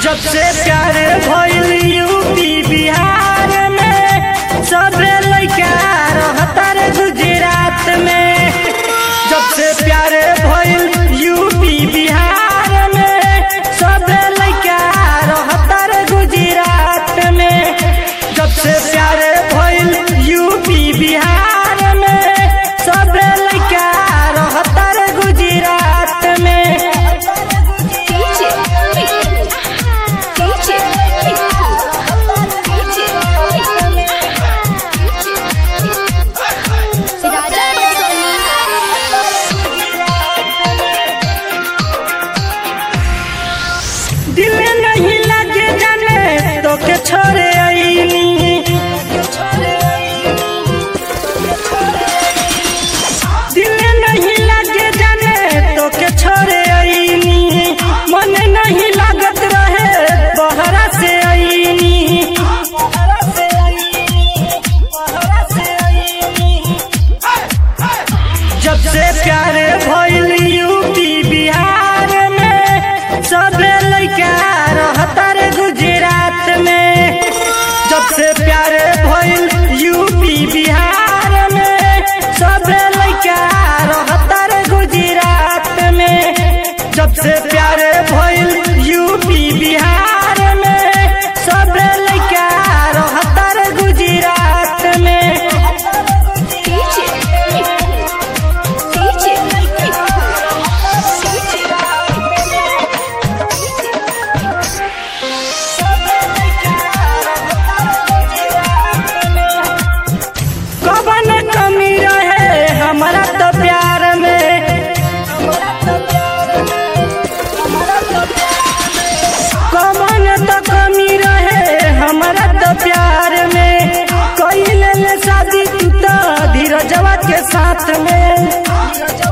जब से प्यार भइल यूपी बिहार में सबे लइका रहता रे गुजरात में जब से प्यार भइल यूपी बिहार में सबे लइका रहता रे गुजरात में जब से प्यार भइल यूपी बिहार में सबे लइका रहता रे गुजरात में DJ DJ Raja दिल नहीं लगे जाने तो के छोड़े आईनी दिल नहीं लगे जाने तो के छोड़े आईनी मन नहीं लागत रहे बहरा से आईनी जब से प्यार भइल यूपी बिहार में सबे लइका रहता रे गुजरात में जब से प्यार भइल यूपी बिहार में सबे लइका रहता रे गुजरात में जब से प्यार भइल यूपी बिहार में सबे लइका रहता रे गुजरात में DJ DJ कवन कमी रहे हमारा तो प्यार में कवन तो कमी रहे हमारा तो प्यार में कोई ले ले शादी तू तो धीरजवा के साथ में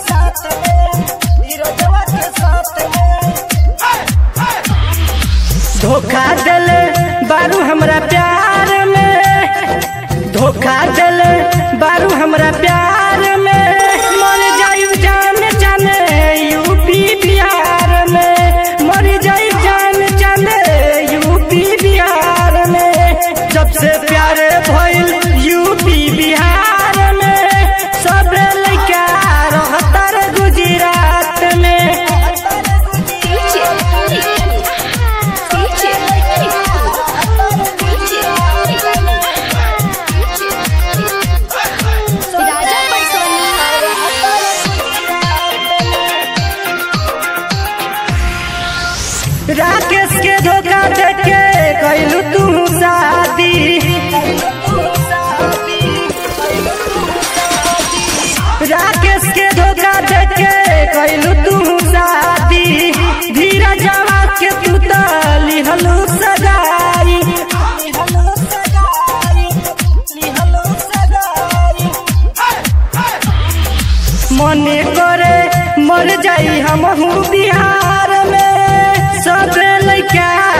धोखा दिल बारू हमरा प्यार में धोखा दिल बारू हमरा प्यार में मर जाई जान जाने यूपी बिहार में मर जाई जान जाने यूपी बिहार में जब से प्यार भइल यूपी बिहार में सब लइका रहता रे गुजरात में DJ DJ Raja राकेश के धोखा देके कैलू तू शादी राकेश के धोखा देके कैलू तू शादी धीरज आवाज के तू तो लिहलू सगाई मने करे मर जाई हम बिहार में सब लइका